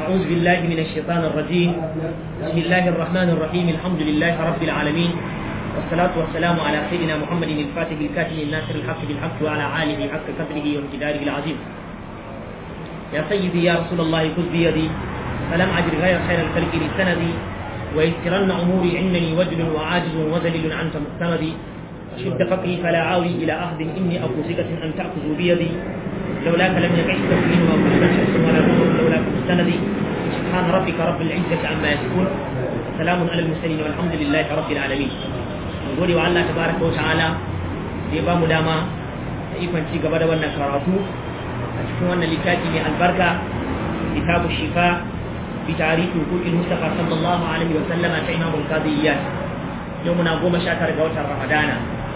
أعوذ بالله من الشيطان الرجيم بسم الله الرحمن الرحيم الحمد لله رب العالمين والصلاة والسلام على سيدنا محمد الفاتح الكاتب الناصر الحق بالحق وعلى آله حق قدره وامتداره العظيم يا سيدي يا رسول الله خذ بيدي فلم أجد غير خير الخلق لسندي ويسرن أموري إنني وجل وعاجز وذليل أنت مقتمدي شد فقري فلا عاوي إلى أخذ إني أبو ثقة أن تأخذوا بيدي لولاك لم يقع التسليم وكل شمس ولا نور لولاك مستندي سبحان ربك رب العزة عما يصفون سلام على المرسلين والحمد لله رب العالمين gode wa Allah tabaraka wa ta'ala da ya bamu dama da ikon ci gaba da wannan karatu a cikin wannan littafi mai albarka kitabu shifa bi tarihi hukukin mustafa sallallahu alaihi wa sallama ta imamul qadiyyat yau muna goma sha tara ga watan ramadana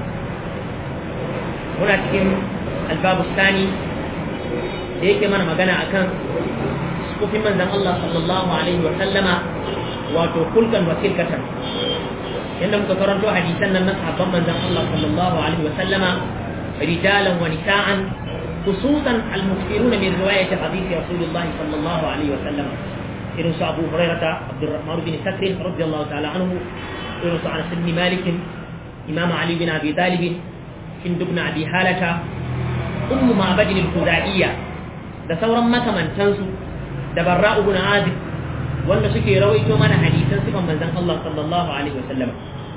muna cikin albabu sani da yake mana magana akan sufin manzan Allah sallallahu alaihi wa sallama wato kulkan wa kilkatan yadda muka karanto hadisan nan na sahabban manzan Allah sallallahu alaihi wa sallama rijalan wa nisa'an khususan al-mukthiruna min riwayat hadith Rasulullah sallallahu alaihi wa sallama irin su Abu Hurairah Abdurrahman bin Sakr radiyallahu ta'ala anhu irin su Anas bin Malik Imam Ali bin Abi Talib Hind ibn Abi Halata Ummu Ma'bad al-Khuzaiyyah da sauran makamantansu da Barra'u ibn Azib wanda suke rawaito mana hadisan sifan manzon Allah sallallahu alaihi wasallam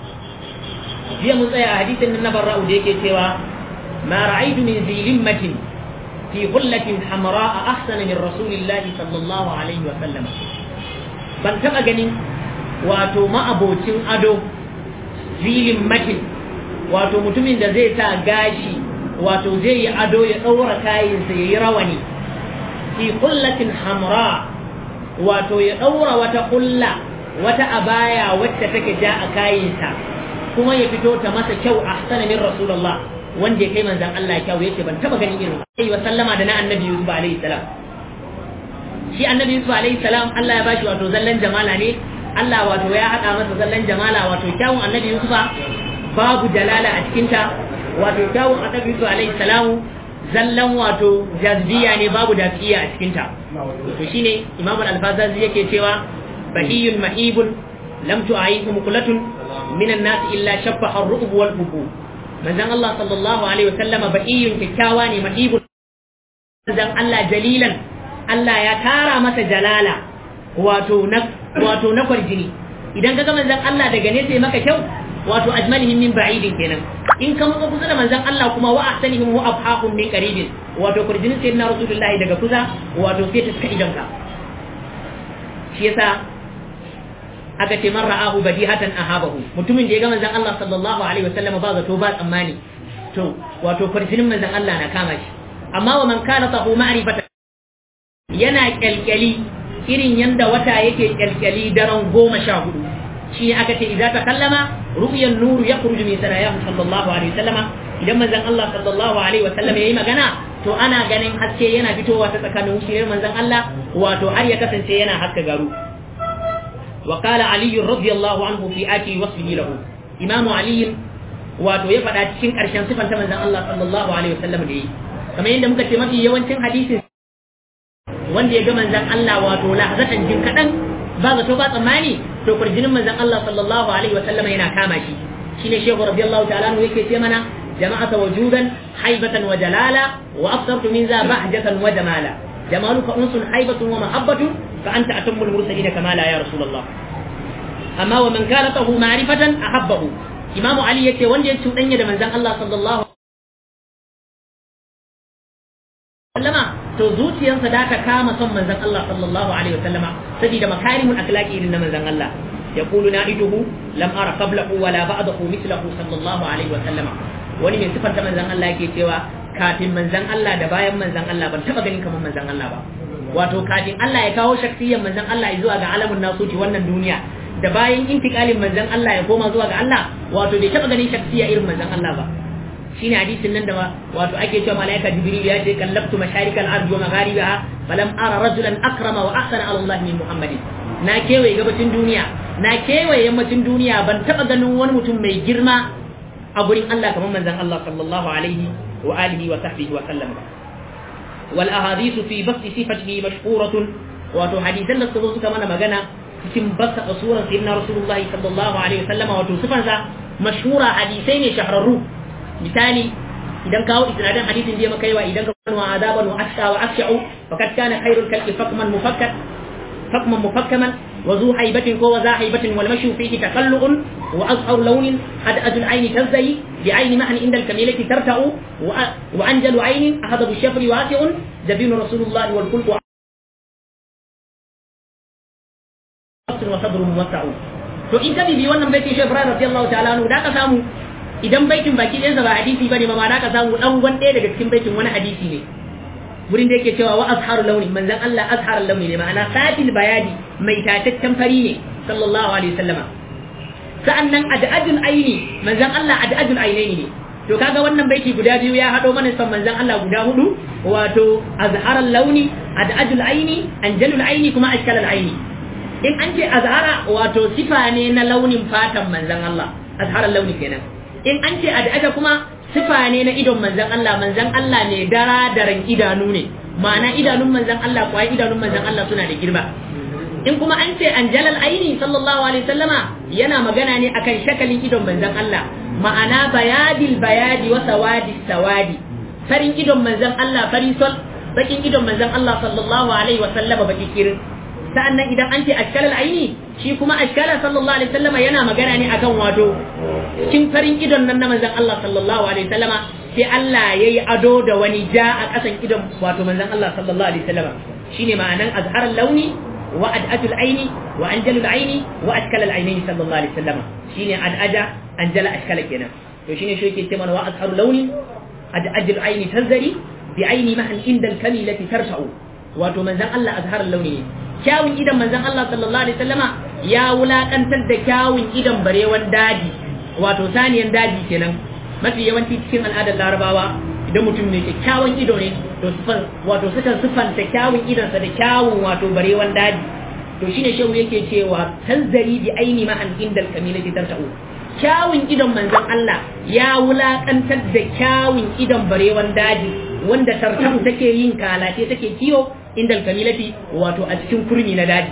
jiya mun tsaya a hadisin nan na Barra'u da yake cewa ma ra'aytu min zilimmatin fi hullatin hamra'a ahsana min rasulillahi sallallahu alaihi wasallam ban taba ganin wato ma'abocin ado zilimmatin wato mutumin da zai sa gashi wato zai yi ado ya ɗaura kayansa ya yi rawani fi kullatin hamra wato ya ɗaura wata kulla wata abaya wacce take ja a kayansa kuma ya fito ta masa kyau a min rasulullah wanda ya kai manzan Allah kyau yace ban taba ganin irin sai wa sallama da na annabi Yusuf alaihi salam shi annabi Yusuf alaihi salam Allah ya bashi wato zallan jamala ne Allah wato ya haɗa masa zallan jamala wato kyawun annabi Yusuf babu dalala a cikinta wato kyawun annabi Yusuf alaihi salamu zallan wato jazbiya ne babu dafiya a cikinta to shine Imam al-Alfazazi yake cewa bahiyun mahibun lam tu'ayyihu muqlatun min an-nas illa shabbaha ar-ru'b wal hubu manzon Allah sallallahu alaihi wasallam bahiyun kikkawa ne mahibun manzon Allah jalilan Allah ya tara masa jalala wato na wato na kwarjini idan kaga manzon Allah daga nesa maka kyau wato ajmalihim min ba'idin kenan in ka matsa kusa da manzon Allah kuma wa ahsanihim wa abhaqum min qaribin wato kurjinin sayyidina rasulullahi daga kusa wato sai ta saka idan ka shi yasa aka ce man ra'ahu badihatan ahabahu mutumin da ya ga manzon Allah sallallahu alaihi wasallam ba zato ba tsammani to wato kurjinin manzon Allah na kama shi amma wa man kana tahu ma'rifatan yana kyalkyali irin yanda wata yake kyalkyali daren goma sha hudu shi aka ce idan ta kallama ru'yan nuru ya kurju min sanayahu sallallahu alaihi wasallama idan manzon Allah sallallahu alaihi wasallam yayi magana to ana ganin haske yana fitowa ta tsakanin wuciyar manzon Allah wato har ya kasance yana haska garu wa qala ali radiyallahu anhu fi ati wasfihi lahu imam ali wato ya faɗa cikin ƙarshen sifanta manzon Allah sallallahu alaihi wasallam da yi kamar yadda muka ce mafi yawancin hadisin wanda ya ga manzon Allah wato lahzatan jin kadan ba zato ba tsammani to kurjinin manzon Allah sallallahu alaihi wa sallam yana kama shi shine shehu radiyallahu ta'ala anhu yake ce mana jama'ata wujudan haibatan wa jalala wa afsartu min za bahjatan wa jamala jamaluka unsun haibatun wa mahabbatun fa anta atammul mursalin kama la ya rasulullah amma wa man kana tahu ma'rifatan ahabbahu imamu ali yake wanda ya cudanya da manzon Allah sallallahu sallama to zuciyarsa da ta kama son manzon Allah sallallahu alaihi wasallama saboda makarimul akhlaqi irin na manzon Allah yaqulu na'iduhu lam ara qablahu wala ba'dahu mithlahu sallallahu alaihi wasallama wani mai sifanta manzon Allah yake cewa kafin manzon Allah da bayan manzon Allah ban taba ganin kamar manzon Allah ba wato kafin Allah ya kawo shaksiyan manzon Allah zuwa ga alamun nasuci wannan duniya da bayan intikalin manzon Allah ya koma zuwa ga Allah wato bai taba ganin shaksiya irin manzon Allah ba shine hadisin nan da wato ake cewa malaika jibril ya ce kallabtu masharikal ardi wa magharibaha falam ara rajulan akrama wa ahsana ala Allah min muhammadin na kewaye gabacin duniya na kewaye yammacin duniya ban taba ganin wani mutum mai girma a gurin Allah kamar manzon Allah sallallahu alaihi wa alihi wa sahbihi wa sallam wal ahadithu fi basti sifatihi mashhuratun wato hadisan da suka zo suka mana magana cikin basa suran sayyidina rasulullahi sallallahu alaihi wasallama wato sifansa mashhura hadisai ne shahararru misali idan kawo isnadin hadisin da maka yawa idan ka kanu azaban wa ashqa wa afsha'u faqad kana khairul khalqi fakman mufakkat fakman mufakkaman wa zu haibatin ko wa za haibatin wal mashu fihi takallu'un wa azhar launin had ajul ayni tazai bi ayni mahn inda al kamilati tarta'u wa anjalu aynin ahadabu shafri wasi'un jabinu rasulullahi wal kulku wa sadrun wasa'u to in ka bibi wannan baitin shi Ibrahim radiyallahu ta'ala anhu da ka samu idan baitin baki ɗayansa ba hadisi bane ma da ka samu dan gwan ɗaya daga cikin baitin wani hadisi ne wurin da yake cewa wa azharu launi manzon Allah azharu launi ne ma'ana satil bayani mai tataccen fari ne sallallahu alaihi wasallama sa'annan ad'adul aini manzon Allah ad'adul ainaini ne to kaga wannan baiti guda biyu ya hado mana son manzon Allah guda hudu wato azharal launi ad'adul aini anjalul aini kuma ashkalal aini in an ce azhara wato sifa ne na launin fatan manzon Allah azharal launi kenan in an ce ad'ada kuma sifa ne na idon manzan Allah manzan Allah ne dara daren idanu ne ma'ana idanun manzan Allah kuwa idanun manzan Allah suna da girma in kuma an ce anjalal aini sallallahu alaihi sallama yana magana ne akan shakalin idon manzan Allah ma'ana bayadil bayadi wa sawadi sawadi farin idon manzan Allah fari sol bakin idon manzan Allah sallallahu alaihi wa sallama baki kirin sa'annan idan an ce ashkalal aini shi kuma ashkala sallallahu alaihi wasallama yana magana ne akan wato cikin farin idon nan na manzon Allah sallallahu alaihi wasallama sai Allah yayi ado da wani ja a kasan idon wato manzon Allah sallallahu alaihi wasallama shine ma'anan azharal launi wa ad'atul aini wa anjalul aini wa ashkalal ainaini sallallahu alaihi wasallama shine ad'ada anjala ashkala kenan to shine shi yake cewa wa azharul launi ad'atul aini tazari bi aini mahan indal kamilati tarfa'u wato manzon Allah azharal launi ne kyawun idan manzon Allah sallallahu alaihi wasallama ya wulakantar da kyawun idan barewan daji wato saniyan daji kenan mafi yawanci cikin al'adar larabawa idan mutum mai kyakkyawan ido ne to sifan wato sukan sifanta kyawun idansa da kyawun wato barewan daji to shine shehu yake cewa tanzari bi aini ma an indal kamilati tarta'u kyawun idon manzon Allah ya wulakantar da kyawun idon barewan daji wanda tartahu take yin kalace take kiyo indal kamilati wato a cikin kurmi na daji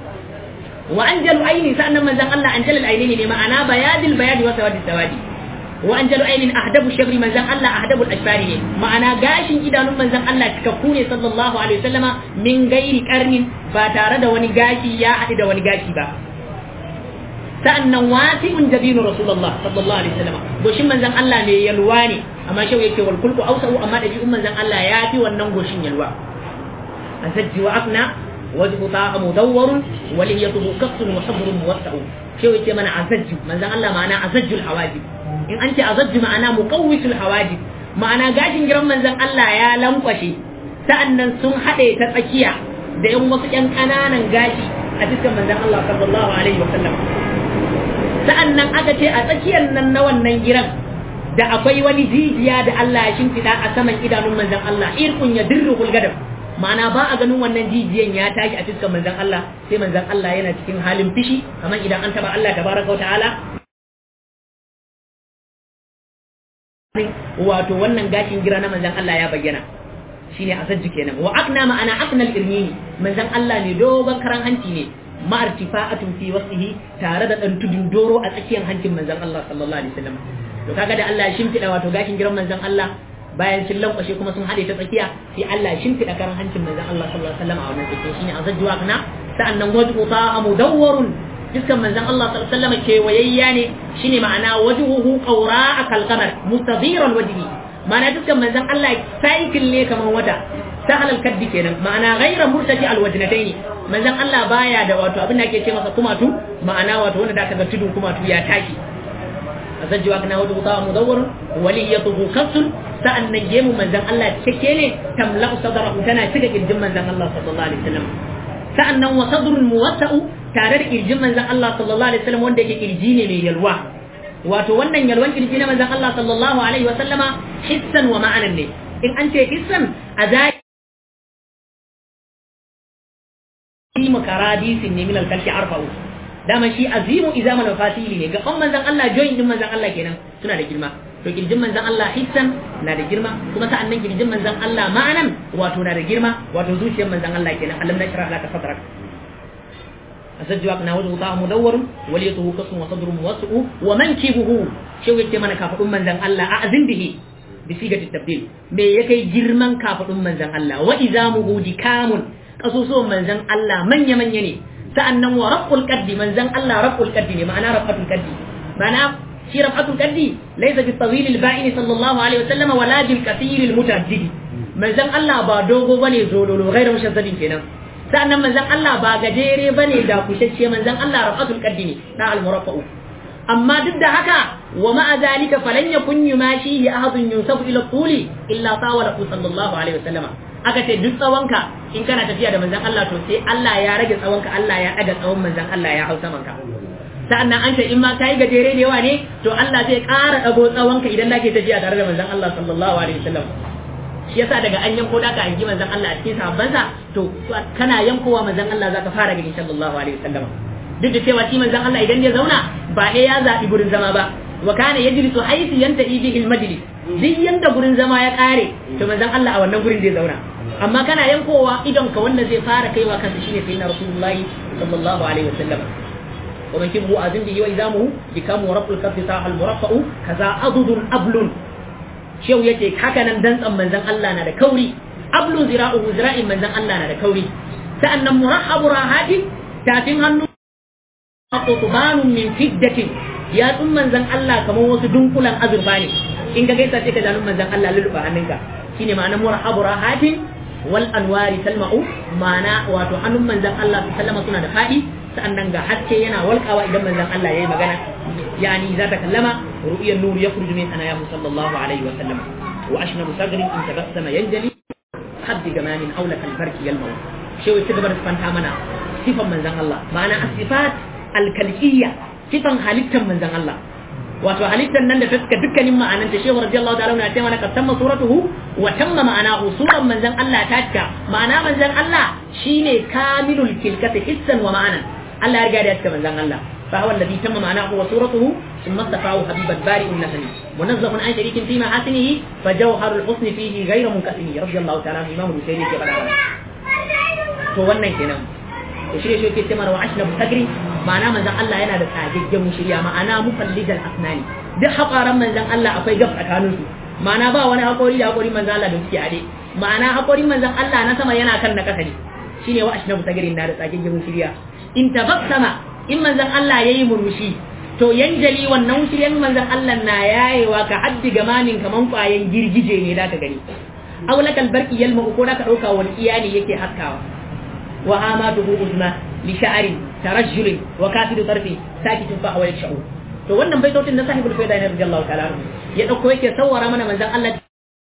wa anjalu aini sa'annan manzon Allah anjalul aini ne ma'ana bayadil bayadi wa sawadi sawadi wa anjalu ainin ahdabu shabri manzon Allah ahdabul ashbari ne ma'ana gashin idanun manzon Allah cikakku ne sallallahu alaihi wasallama min gairi karnin ba tare da wani gashi ya haɗu da wani gashi ba sa'annan wasi'un jabinu rasulullah sallallahu alaihi wasallama goshin manzon Allah ne yalwa ne amma shau yake wal kulku ausau amma dabi'un manzon Allah ya fi wannan goshin yalwa asajji wa afna wajhu ta'a mudawwar wa liyatuhu kasrun wa sadrun muwassa'u shau yake mana asajji manzon Allah ma'ana asajjul hawajib in an ce azajju ma'ana muqawwisul hawajib ma'ana gashin giran manzon Allah ya lankwashe sa'annan sun haɗe ta tsakiya da yan wasu ƴan ƙananan gashi a cikin manzon Allah sallallahu alaihi wa sallam sa'annan aka ce a tsakiyar nan na wannan giran da akwai wani jijiya da Allah ya shimfiɗa a saman idanun manzon Allah irkun ya dirruhul gadab ma'ana ba a ganin wannan jijiyan ya tashi a cikin manzon Allah sai manzon Allah yana cikin halin fishi kamar idan an taba Allah tabaraka wa ta'ala wato wannan gashin gira na manzan Allah ya bayyana shine asajji kenan wa akna ma'ana aknal irmini manzan Allah ne dogon karan hanci ne ma'artifa'atun fi wasihi tare da dan tudun doro a tsakiyar hancin manzan Allah sallallahu alaihi wasallam to kaga da Allah ya shimfida wato gashin giran manzan Allah bayan sun lankwashe kuma sun hade ta tsakiya sai Allah ya shimfida karan hancin manzan Allah sallallahu alaihi wasallam a wannan tsakiya shine asajju akna sa'annan wajhu ta'a mudawwarun fiskan manzon Allah sallallahu alaihi wasallam kewayayya ne shine ma'ana wajhuhu qawra kalqamar mustadiran wajhi ma'ana fiskan manzon Allah cycle ne kaman wata sahal al-kaddi kenan ma'ana ghayra murtaji al-wajnatayn manzon Allah baya da wato abin da ake ce masa kumatu ma'ana wato wanda da kaga tudun kumatu ya tashi azajju wa kana wajhu ta'a mudawwar waliyatuhu kasun sa'annan gemu manzon Allah cike ne tamla'u sadrahu tana cika kirjin manzon Allah sallallahu alaihi wasallam sa'annan wa sadrun muwassa'u tare da kirjin manzon Allah sallallahu alaihi wasallam wanda yake kirji ne mai yalwa wato wannan yalwan kirji na manzon Allah sallallahu alaihi wasallama hissan wa ma'anan ne in an ce hissan a zai mu karadisin ne min al-kalki arfa'u dama shi azimu izaman fasili ne gaban manzon Allah join din manzon Allah kenan suna da girma to kirjin manzon Allah hissan na da girma kuma sa'annan kirjin manzon Allah ma'anan wato na da girma wato zuciyar manzon Allah kenan alam nashrah laka sadrak asajjaq na wajhu ta mudawwar waliyatuhu qasmu wa sadru muwassu wa mankibuhu shi yake mana kafadun manzon Allah a azin bihi bi sigati tabdil me yake girman kafadun manzon Allah wa izamuhu dikamun kasusuwan manzon Allah manya manya ne sa'annan wa raf'ul qaddi manzon Allah raf'ul qaddi ne ma'ana raf'atul qaddi ma'ana shi raf'atul qaddi laysa bi tawil al ba'in sallallahu alaihi wasallam wala bil kathir al mutajaddid manzon Allah ba dogo bane zololo ghairu mushaddadin kenan sa'annan manzon Allah ba gajere bane da kushacce manzon Allah raf'atul qaddi ne na al muraffa'u amma duk da haka wa ma'a zalika falan yakun yumashihi ahadun yusafu ila tuli illa tawala sallallahu alaihi wasallam aka ce duk tsawonka in kana tafiya da manzon Allah to sai Allah ya rage tsawonka Allah ya daga tsawon manzon Allah ya hau saman ka sa'annan an ce in ma kai gajere da yawa ne to Allah zai ƙara dago tsawonka idan kake tafiya tare da manzon Allah sallallahu alaihi wasallam shi yasa daga an yanko da ka hangi manzon Allah a cikin sahabbansa to kana yankowa manzon Allah zaka fara gani sallallahu alaihi wasallam duk da cewa shi manzon Allah idan ya zauna ba ɗaya ya zaɓi gurin zama ba wa kana yajlisu haythu yantahi bihi al-majlis duk yanda gurin zama ya ƙare to manzon Allah a wannan gurin zai zauna amma kana yankowa idon ka wanda zai fara kaiwa kansa shine sayyidina rasulullahi sallallahu alaihi wasallam wa man kibu azin bihi wa izamuhu bikamu rabbul kaffi sahal muraffa'u kaza adudun ablun shehu yace haka nan dantsan manzon Allah na da kauri ablun zira'uhu zira'in manzon Allah na da kauri sa'annan murahabu rahatin tafin hannu qutbanun min fiddatin ya tsun manzon Allah kamar wasu dunkulan azurfa ne in ka gaisa sai ka jalun manzon Allah lulluɓa hannunka shine ma'anar murahabu rahatin wal anwari talma'u ma'ana wato hannun manzon Allah sallama suna da fadi sa'annan ga haske yana walƙawa idan manzon Allah yayi magana yani za ta kallama ru'yan nur yakhruju min anayahu sallallahu alaihi wa sallam wa ashnabu sagrin in tabassama yanjali habbi gamanin aula kal barki yalmaw shewa ci gaba da fanta mana sifan manzon Allah ma'ana asifat alkalqiyya sifan halittar manzon Allah wato halittar nan da ta suka dukkanin ma'ananta shehu radiyallahu ta'ala na cewa ka tamma suratuhu wa tamma ma'anahu suran manzon Allah ta cika ma'ana manzon Allah shine kamilul kilkati hissan wa ma'anan Allah ya riga da ya cika manzon Allah fa huwa alladhi tamma ma'anahu wa suratuhu thumma istafahu habibat bari'un nasani munazzahun an sharikin fi mahasinihi fa jawharul husni fihi ghayra munkasimi radiyallahu ta'ala imam al-Bukhari ke faɗa to wannan kenan to shi shi yake cewa wa ashna musagri ma'ana manzon Allah yana da tsagaggen shirya ma'ana mufallijal asnani duk haƙaran manzon Allah akwai gab tsakanin su ma'ana ba wani haƙori da haƙorin manzon Allah da suke ade ma'ana haƙorin manzon Allah na sama yana kan na ƙasa ne shine wa ashna musagri na da tsagaggen shirya in tabassama in manzon Allah yayi murmushi to yanjali wannan shiryan manzon Allah na yayewa ka haddi gamanin kaman kwayan girgije ne da ka gani aulakal barki yalma ko da ka dauka wani iyali yake haskawa وهاماته أزمة لشعر ترجل وكافر طرفي ساكت فهو يشعر to wannan baitocin na sahibul faida ne radiyallahu ta'ala ya dauko yake sawara mana manzon Allah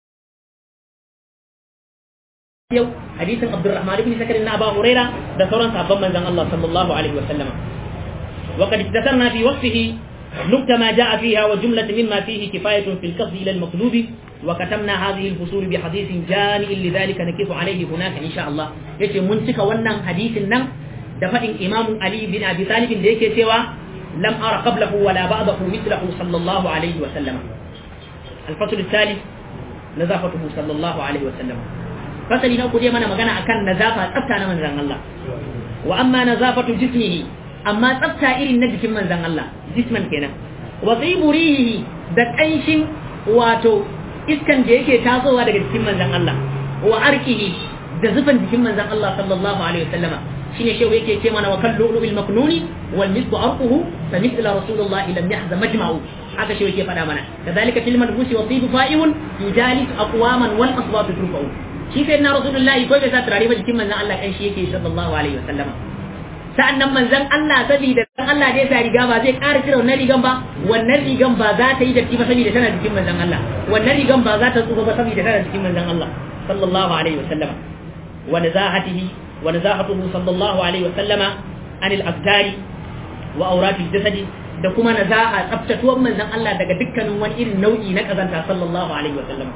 yau hadisin Abdurrahman ibn Sakar na Abu Huraira da sauran sahabban manzon Allah sallallahu alaihi wa sallam wa qad istatarna fi wasfihi نكت ما جاء فيها وجملة مما فيه كفاية في القصد إلى المطلوب وكتمنا هذه الفصول بحديث جامع لذلك نكف عليه هناك إن شاء الله يتي منسك ونن حديث النم دفع إمام علي بن أبي طالب ديك سوى لم أرى قبله ولا بعده مثله صلى الله عليه وسلم الفصل الثالث نظافته صلى الله عليه وسلم فصل نوكو دي منا مغانا أكان نظافة أبتانا من زن الله وأما نظافة جسمه amma tsafta irin na jikin manzan Allah jisman kenan wa tsiburihi da ƙanshin wato iskan da yake tasowa daga jikin manzan Allah wa arkihi da zufan jikin manzan Allah sallallahu alaihi wasallama shine shehu yake ce mana wa kallu bil maknuni wal misku arquhu fa mithla rasulullah lam yahza majma'u haka shehu yake faɗa mana kadhalika fil madbusi wa tibu fa'iun yujalis aqwaman wal aswat turfa'u shi sai na rasulullah ko bai sa turare ba jikin manzan Allah kanshi yake sallallahu alaihi wasallama sa'an nan manzan Allah saboda dan Allah zai sa riga ba zai ƙara cire wannan rigan ba wannan rigan ba za ta yi datti ba saboda tana jikin manzan Allah wannan rigan ba za ta tsufa ba saboda tana jikin manzan Allah sallallahu alaihi wa sallama wa nazahatihi wa nazahatuhu sallallahu alaihi wa sallama anil aftari wa auratil jasadi da kuma nazaha tsaftatuwar manzan Allah daga dukkanin wani irin nau'i na kazanta sallallahu alaihi wa sallama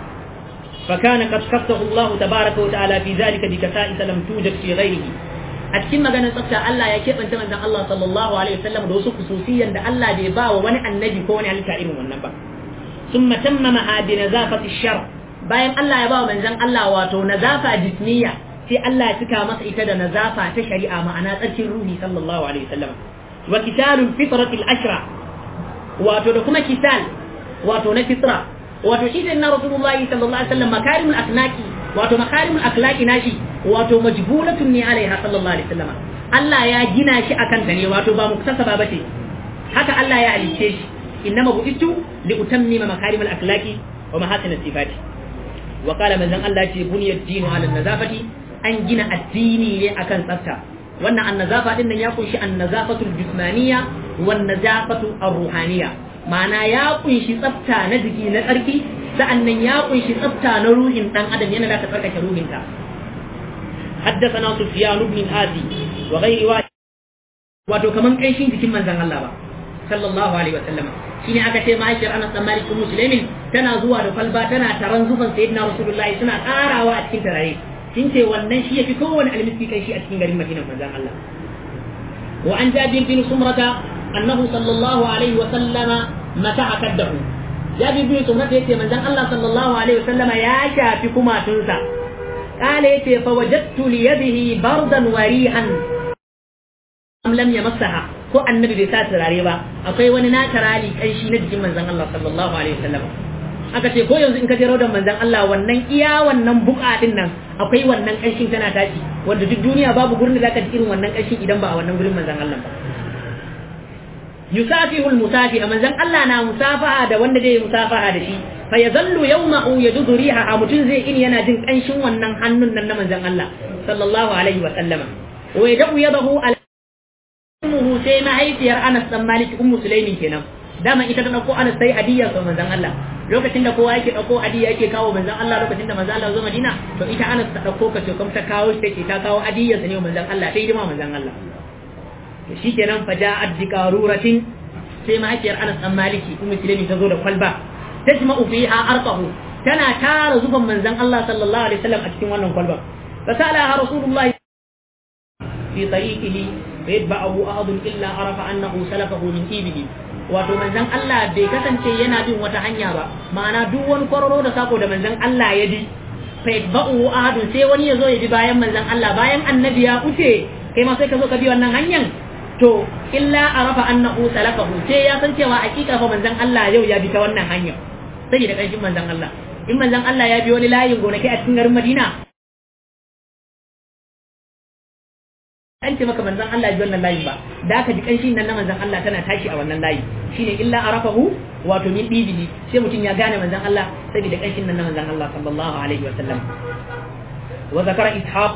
فكان قد خصه الله تبارك وتعالى في ذلك بكسائس لم توجد في غيره a cikin maganar tsafta Allah ya keɓanta manzon Allah sallallahu alaihi wasallam da wasu kususiyan da Allah bai ba wa wani annabi ko wani halitta irin wannan ba summa tammama bi nazafati shar bayan Allah ya ba wa manzon Allah wato nazafa jismiya sai Allah ya cika masa ita da nazafa ta shari'a ma'ana tsarkin ruhi sallallahu alaihi wasallam wa kitalul fitratil ashra wato da kuma kital wato na fitra wato shi na rasulullahi sallallahu alaihi wasallam makarimul akhlaqi wato makarimul akhlaqi nashi wato majbulatun ne alaiha sallallahu alaihi wasallam Allah ya gina shi akan ta ne wato ba muktasaba bace haka Allah ya alice shi innama bu'itu li utammima makarimul akhlaqi wa mahasin sifati wa qala manzon Allah ce buniyad dinu ala nazafati an gina addini ne akan tsafta wannan annazafa din nan ya kunshi annazafatul jismaniya wan nazafatu ar-ruhaniyya ma'ana ya kunshi tsafta na jiki na tsarki sa'annan ya kunshi tsafta na ruhin dan adam yana da ka tsarkake ruhinka حدثنا سفيان بن هادي وغير واحد wato kaman kanshin jikin manzon Allah ba sallallahu alaihi wasallam shine aka ce ma'aikar Anas bin Malik Muslimin tana zuwa da falba tana taran zufan sayyidina Rasulullahi suna karawa a cikin tarare sun ce wannan shi yafi kowane almiski kanshi a cikin garin Madina manzon Allah wa an Jabir bin Sumrata annahu sallallahu alaihi wasallama mata'a kaddahu Jabir bin Sumrata yace manzon Allah sallallahu alaihi wasallama ya shafi kumatunsa قال يتي فوجدت ليده بردا وريحا am lam yamassaha ko annabi bai sa turare ba akwai wani na tarali kanshi na jikin manzon Allah sallallahu alaihi wasallam aka ce ko yanzu in ka je raudan manzon Allah wannan iya wannan buka din nan akwai wannan kanshin tana tashi wanda duk duniya babu gurin da zaka ji irin wannan kanshin idan ba a wannan gurin manzon Allah ba yusafihu almusafi manzon Allah na musafaha da wanda zai musafaha da shi fa yazallu yawmahu yajudu riha mutun zai in yana jin kanshin wannan hannun nan na manzon Allah sallallahu alaihi wa sallama wa yadu yadahu al ummuhu sai mahaifiyar Anas dan Malik ummu Sulaimin kenan dama ita ta dauko Anas sai hadiyya ga manzon Allah lokacin da kowa yake dauko hadiyya yake kawo manzon Allah lokacin da manzon Allah zo Madina to ita Anas ta dauko ka ce kuma ta kawo shi take ta kawo hadiyya ne manzon Allah sai dima manzon Allah to shikenan fa ja'at bi qaruratin sai mahaifiyar Anas dan Maliki ummu Sulaimin ta zo da kwalba tajma'u fiha arqahu tana tara zuban manzon Allah sallallahu alaihi wasallam a cikin wannan kwalba fasalaha rasulullahi fi tariqihi فيتبعه أحد إلا عرف أنه سلكه من إيبه wato manzon Allah bai kasance yana bin wata hanya ba ma'ana duk wani kwararo da sako da manzon Allah ya bi fa yatba'u ahadun sai wani ya zo ya bi bayan manzon Allah bayan annabi ya wuce kai ma sai ka zo ka bi wannan hanyar to illa arafa annahu salakahu sai ya san cewa hakika fa manzon Allah yau ya bi ta wannan hanyar sai da kanshin manzon Allah in manzon Allah ya bi wani layin gonaki a cikin garin Madina an ce maka manzon Allah ji wannan layin ba da aka ji kanshin nan na manzon Allah tana tashi a wannan layi shine illa arafahu wato min bibihi sai mutum ya gane manzon Allah saboda kanshin nan na manzon Allah sallallahu alaihi wa sallam wa zakara ishaq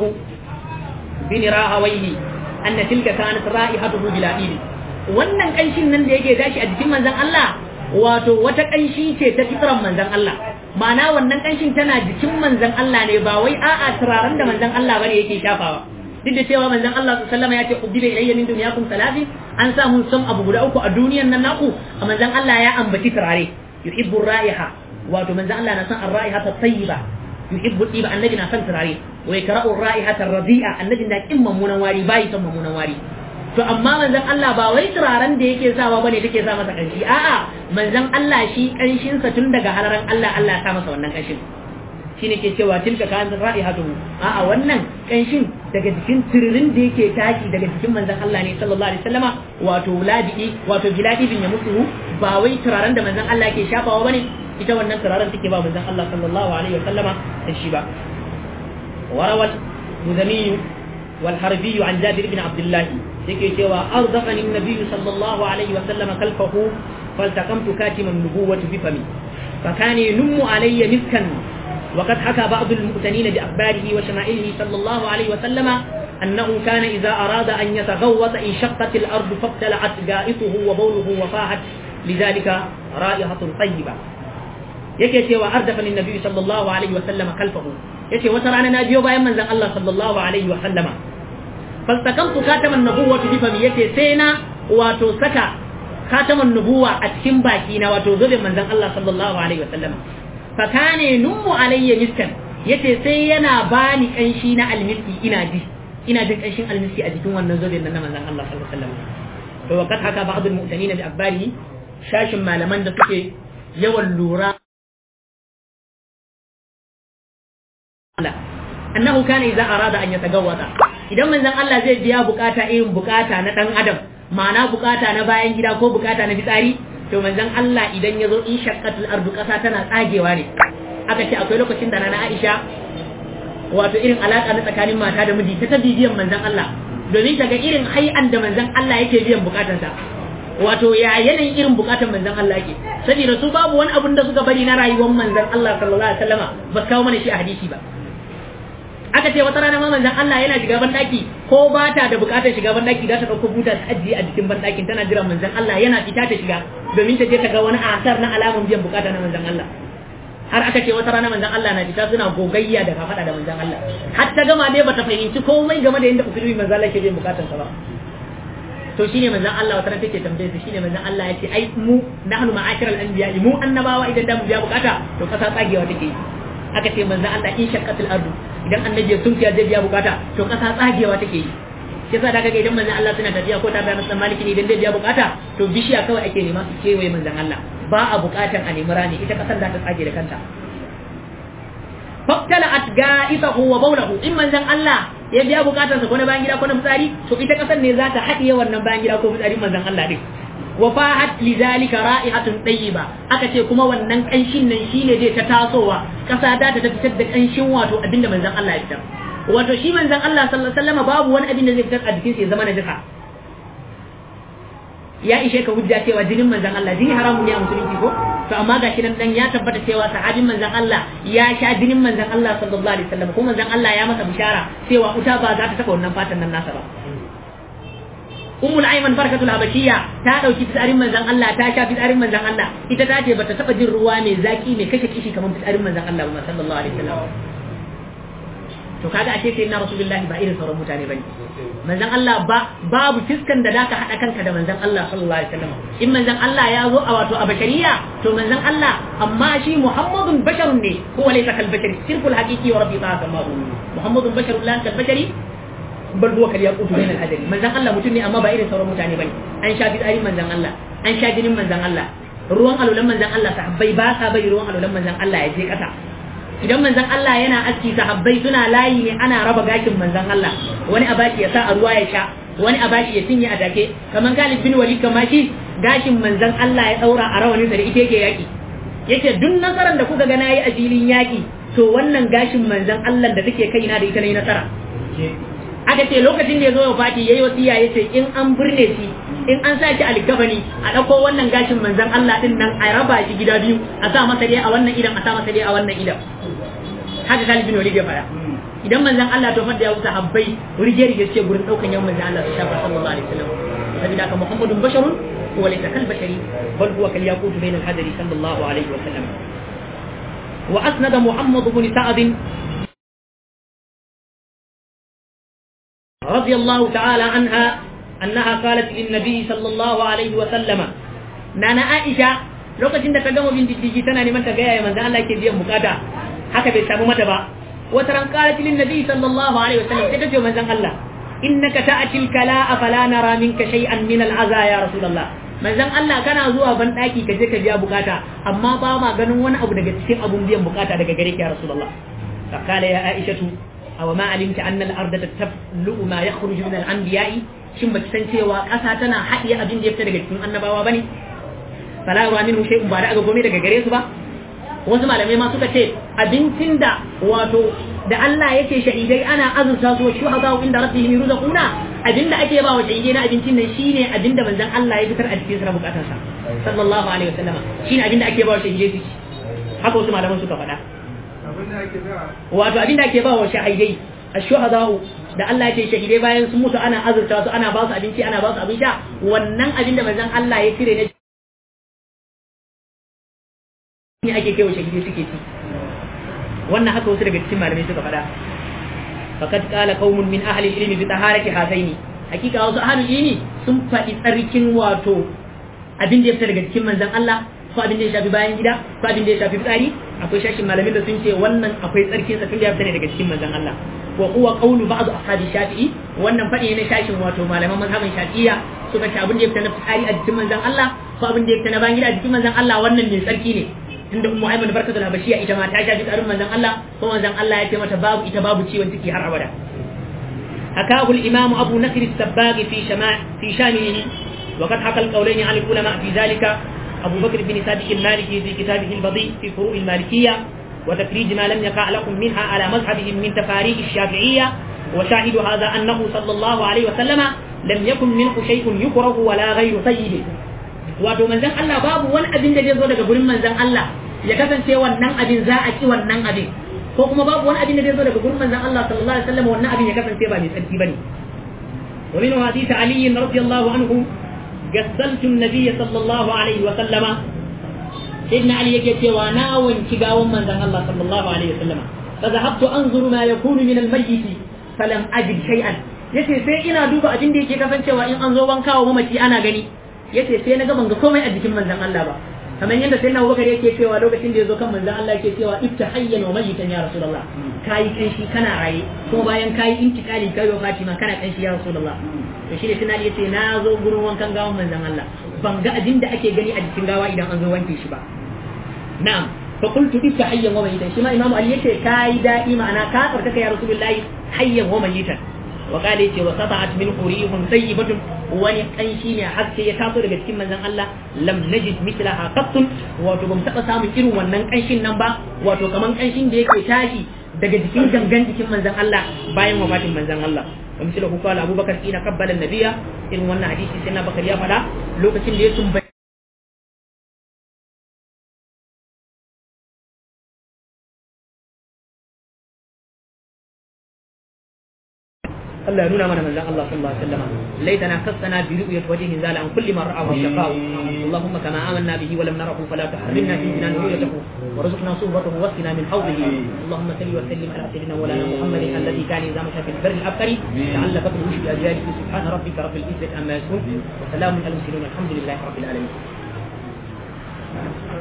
bin rahawayhi anna tilka kanat ra'ihatuhu bila ibi wannan kanshin nan da yake tashi a jikin manzon Allah wato wata kanshi ce ta fitran manzon Allah ma'ana wannan kanshin tana jikin manzon Allah ne ba wai a'a turaren da manzon Allah bane yake shafawa duk da cewa manzon Allah sallallahu alaihi ya ce ubdiba ilayya min dunyakum salafi an sa mun san abu guda uku a duniyan nan naku a manzon Allah ya ambaci turare yuhibbu ra'iha wato manzon Allah na san ar-ra'iha tayyiba yuhibbu tiba annabi na san turare wa yakra'u ar-ra'iha ar-radi'a annabi na kin mamunan wari bai san mamunan wari to amma manzon Allah ba wai turaren da yake sawa bane take sa masa kanshi a'a manzon Allah shi kanshin sa tun daga halaran Allah Allah ya sa masa wannan kanshin shine ke cewa tilka kan ra'ihatu a'a wannan kanshin daga jikin tiririn da yake taki daga jikin manzon Allah ne sallallahu alaihi wasallama wato ladi wato giladi bin ya mutu ba wai turaren da manzon Allah yake shafawa bane ita wannan turaren take ba manzon Allah sallallahu alaihi wasallama da shi ba warawal muzami wal harbi an jabir bin abdullah yake cewa arzaqani an-nabiy sallallahu alaihi wasallama kalfahu faltaqamtu katiman nubuwwati bi fami فكان ينم علي مسكا وقد حكى بعض المؤتنين بأخباره وشمائله صلى الله عليه وسلم أنه كان إذا أراد أن يتغوط انشقت الأرض فابتلعت جائطه وبوله وفاحت لذلك رائحة طيبة yake cewa ardafani nabi sallallahu alaihi wa sallama kalfahu yace wata rana na biyo bayan manzon Allah sallallahu alaihi wa sallama fastakamtu kataman nubuwati bi fami yace sai na wato saka kataman nubuwa a cikin baki na wato zubin manzon Allah sallallahu alaihi wa sallama fakane nummu alayya miskan yace sai yana bani kanshi na almiski ina ji ina jin kanshin almiski a jikin wannan zobe nan na manzon Allah sallallahu alaihi wasallam to waqad haka ba'd al-mu'tanin bi akbarihi shashin malaman da suke yawan lura annahu kana idza arada an yatagawwata idan manzon Allah zai biya bukata irin bukata na dan adam ma'ana bukata na bayan gida ko bukata na fitsari to manzon Allah idan ya zo in shaqqatul ardu kasa tana tsagewa ne aka ce akwai lokacin da nana Aisha wato irin alaka na tsakanin mata da miji ta bibiyan manzon Allah domin ta ga irin hai'an da manzon Allah yake biyan bukatansa wato ya yanayin irin bukatan manzon Allah yake saboda su babu wani abun da suka bari na rayuwar manzon Allah sallallahu alaihi wasallama ba kawo mana shi a hadisi ba aka ce wata rana ma manzon Allah yana shiga ban daki ko ba ta da bukatar shiga ban daki za ta dauko buta ta ajiye a jikin ban dakin tana jiran manzon Allah yana fita ta shiga domin ta je ta ga wani asar na alamun biyan bukata na manzon Allah har aka ce wata rana manzon Allah na fita suna gogayya da kafada da manzon Allah har ta gama dai bata fahimci komai game da yadda usulubi manzon Allah ke biyan bukatansa ba to shine manzon Allah wata take tambaye su shine manzon Allah yace ai mu nahnu ma'ashiral anbiya mu annabawa idan da mu biya bukata to kasa tsagewa take aka ce manzon Allah in shaqqatul ardu idan annabi ya sunfiya zai biya bukata to kasa tsagewa take yi shi yasa daga idan manzon Allah suna tafiya ko tare da Musa Maliki ne idan zai biya bukata to bishiya kawai ake nema su kewaye manzon Allah ba a bukatan a nemi rani ita kasan da ta tsage da kanta faktala at ga'isahu wa bawlahu in manzon Allah ya biya bukatarsa ko na bayan gida ko na fitsari to ita kasan ne za ta haɗiye wannan bayan gida ko fitsarin manzon Allah din wa fahat lidhalika ra'ihatun tayyiba aka ce kuma wannan kanshin nan shine zai ta tasowa kasa da ta fitar da kanshin wato abinda manzon Allah ya fitar wato shi manzon Allah sallallahu alaihi wasallam babu wani abin da zai fitar a jikin sa ya zama najasa ya ishe ka hujja cewa jinin manzon Allah jini haramun ne a musulunci ko to amma gashi nan dan ya tabbata cewa sahabin manzon Allah ya sha jinin manzon Allah sallallahu alaihi wasallam ko manzon Allah ya masa bishara cewa uta ba za ta taba wannan fatan nan nasa ba ummul ayman barkatul habashiyya ta dauki fitsarin manzon Allah ta sha fitsarin manzon Allah ita ta ce bata taba jin ruwa mai zaki mai kashe kishi kamar fitsarin manzon Allah ba sallallahu alaihi wasallam to kaga ashe sai na rasulullahi ba irin sauran mutane bane manzon Allah ba babu fiskan da zaka hada kanka da manzon Allah sallallahu alaihi wasallam in manzon Allah ya zo a wato a bashariya to manzon Allah amma shi Muhammadun basharun ne ko laysa kal bashari sirkul haqiqi wa rabbi ta'ala ma Muhammadun basharun la kal bashari bal huwa kal yaqut bain al adari manzon Allah mutum ne amma ba irin sauran mutane bane an sha fitsarin manzon Allah an sha jinin manzon Allah ruwan alulan manzon Allah sahabbai ba sa bari ruwan alulan manzon Allah ya je kasa idan manzon Allah yana aski sahabbai suna layi ne ana raba gashin manzon Allah wani abaki ya sa a ruwa ya sha wani abaki ya cinye a take kamar Khalid bin Walid kamar shi gashin manzon Allah ya daura a rawanin sa da ita yake yaki yace duk nasaran da kuka ga nayi a filin yaki to wannan gashin manzon Allah da take kaina da ita nayi nasara aka ce lokacin da ya zo ya fati yayi wasiya yace in an burne shi in an sa shi alkafani a ɗauko wannan gashin manzon Allah din nan a raba shi gida biyu a sa masa dai a wannan idan a sa masa dai a wannan idan haka Khalid bin Walid ya fara idan manzon Allah to fadda ya wuce habbai rige rige ce gurin daukan yawan manzon Allah shafa sallallahu alaihi wasallam sabida ka Muhammadun basharun wa laysa kal bashari bal huwa kal yaqut bayna al hadari sallallahu alaihi wasallam wa asnada Muhammad ibn Sa'd رضي الله تعالى عنها أنها قالت للنبي صلى الله عليه وسلم نانا عائشة lokacin da ta gama bin diddigi tana neman ta gaya manzo Allah ke biyan bukata haka bai samu mata ba wata ran qalat lin nabi sallallahu alaihi wasallam sai ta ce manzon Allah innaka ta'ti al-kala'a fala nara minka shay'an min al-aza ya rasulullah manzon Allah kana zuwa ban daki ka je ka biya bukata amma ba ma ganin wani abu daga cikin abun biyan bukata daga gare ki ya rasulullah فقال يا عائشة أو ما علمت أن الأرض تفلؤ ما يخرج من الأنبياء shin baki san cewa ƙasa tana haɗiye abin da ya fita daga cikin annabawa bane fala ruwa minhu shay'un ba da aka gome daga gare su ba wasu malamai ma suka ce abincin da wato da Allah yake shahidai ana azurta su shuhada inda rabbihim yurzaquna abinda ake ba wa shahidai na abincin nan shine abinda manzon Allah ya fitar a cikin sa bukatarsa sallallahu alaihi wasallama shine abinda ake ba wa shahidai su haka wasu malaman suka faɗa wato abinda ake ba wa shahidai ashuhada'u da Allah ce shahidai bayan sun mutu ana azurta su ana ba su abinci ana ba su abin sha wannan abin da manzon Allah ya cire ne ne ake kai wa shahidai suke ci wannan haka wasu daga cikin malamai suka faɗa faqad qala qaumun min ahli al-ilmi bi taharati hadaini hakika wasu ahli ilmi sun faɗi tsarkin wato abin da ya fita daga cikin manzon Allah ko abin da ya shafi bayan gida ko abin da ya shafi fitsari akwai shashin malamin da sun ce wannan akwai tsarkin sa tun da ya fita ne daga cikin manzon Allah wa huwa qawlu ba'd ashabi shafi'i wannan fadi ne shashin wato malaman mazhabin shafi'iyya suka ce abin da ya fita na fitsari a jikin manzon Allah ko abin da ya fita na bayan gida a jikin manzon Allah wannan ne tsarki ne tunda ummu aiman barkatul habashiya ita ma ta shafi tsarin manzon Allah ko manzon Allah ya ce mata babu ita babu ciwon ciki har abada حكاه الإمام أبو نصر السباغ في شماء في شامله وقد حكى القولين عن العلماء في ذلك أبو بكر بن صادق المالكي في كتابه البضيء في فروع المالكية وتخريج ما لم يقع لكم منها على مذهبهم من تفاريق الشافعية وشاهد هذا أنه صلى الله عليه وسلم لم يكن منه شيء يكره ولا غير طيب wato manzon Allah babu wani abin da zai zo daga gurin manzon Allah ya kasance wannan abin za a ci wannan abin ko kuma babu wani abin da zai zo daga gurin manzon Allah sallallahu alaihi wasallam wannan abin ya kasance ba mai tsarki bane wa min hadith Ali radiyallahu anhu gassaltu an-nabiy sallallahu alaihi wasallama sayyidina Ali yake cewa na wanki gawon manzon Allah sallallahu alaihi wasallama fa zahabtu anzuru ma yakunu min al-mayyit falam ajid shay'an yace sai ina duba abin da yake kasancewa in an zo wanka wa mamaci ana gani yace sai na ga ban ga komai a jikin manzon Allah ba kamar yadda sai na Abubakar yake cewa lokacin da ya zo kan manzon Allah yake cewa ibta hayyan wa mayitan ya rasulullah kai kanshi kana raye kuma bayan kai intikali kai wa Fatima kana kanshi ya rasulullah to shi ne tunani yace na zo gurin wankan gawan manzon Allah ban ga abin da ake gani a jikin gawa idan an zo wanke shi ba na'am fa qultu ibta hayyan wa mayitan shi ma imamu Ali yace kai da'i ma'ana ka tsarkaka ya rasulullahi hayyan wa mayitan وقال يتي وسطعت من قريح طيبة wani kanshi ne haske ya taso daga cikin manzon Allah lam najid mithlaha qattun wato bamu taba samun irin wannan kanshin nan ba wato kaman kanshin da yake tashi daga jikin gangan jikin manzon Allah bayan wafatin manzon Allah wa misali ku kala Abubakar ina qabbala nabiyya irin wannan hadisi sai na Bakar ya fada lokacin da ya tumbai الله ينونا من من الله صلى الله عليه وسلم ليتنا خصنا برؤية وجه زال عن كل من رأى الشقاء اللهم كما آمنا به ولم نره فلا تحرمنا في جنان رؤيته وارزقنا صحبته واسقنا من حوضه اللهم صل وسلم على سيدنا مولانا محمد الذي كان إذا مشى في البر الأبقر لعل فضله بأجياله سبحان ربك رب العزة عما يصفون وسلام على المرسلين الحمد لله رب العالمين